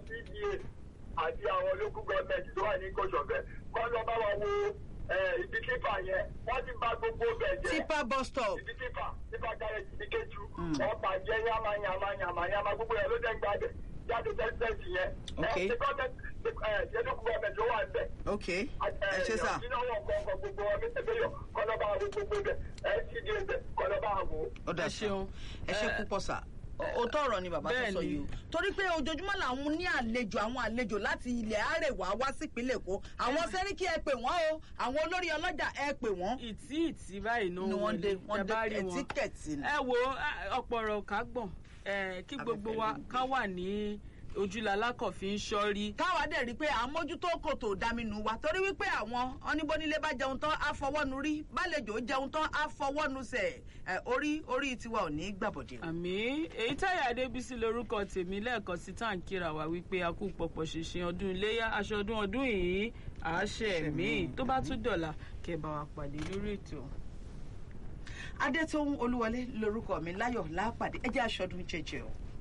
cda àti àwọn local government tó wà ní kòsọ̀fẹ́ kọ́ lọ bá wa wo eh, ibi tífà yẹn wọ́n ti bà gbogbo bẹ̀ jẹ́ tipa bus stop ibi tífà tífà garage ní kéjú wọ́n bàjẹ́ yàmà yàmà yàmà yàmà gbogbo yẹn ló dẹ̀ ń gbàdẹ̀ jáde tẹ́sítẹ́sì yẹn Ok. ẹ̀ ṣe gọ́ọ̀mẹ̀ntì ẹ̀ ṣe local government ló wà ń bẹ̀ ok ẹ ṣe sà ó dà Ẹ ṣeun. ẹ ṣe Ẹ- púpọ̀ sà òótọ́ ọ̀rọ̀ ni bàbá tó Bẹ́ẹ̀ sọ ni. yìí o torí pé ojoojúmọ́ làwọn ní àlejò àwọn àlejò láti ilẹ̀ àrèwá wá sípínlẹ̀ èkó àwọn sẹ́ríkì ẹ pè wọ́n o àwọn olórí ọlọ́jà ẹ pè wọ́n ìtí ìtí báyìí náà ni wọ́n dé wọ́n dé rí wọn. ẹtíkẹ̀tì ni. ẹ wo ẹ, ọ̀pọ̀ ọ̀rọ̀ ká gbọ̀n ẹ, kí gbogbo wa ká wà ní ojúlala kọ̀fí ń ṣọ́rí. káwa dẹ̀ rí i pé àmójútó kòtò dáminú wa torí wípé àwọn oníbónílé bá jẹun tán á fọwọ́nu rí bálejò jẹun tán á fọwọ́nu sẹ̀ ẹ̀ orí orí tiwa ò ní gbàbọ̀dẹ̀. àmì èyí táyà adébísí lorúkọ tèmi lẹ́ẹ̀kan sí tá à ń kíra wá wípé a kú pọ̀pọ̀ ṣìnṣìn ọdún iléyà aṣọ ọdún ọdún yìí àáṣẹ mi tó bá tún dọ̀là kẹ́ bá wa pàdé lórí ètò. adétóhun olúwọlé lorúkọ mi láyọ̀ lápàdé ẹ jẹ́ aṣọ́dún jẹjẹ o.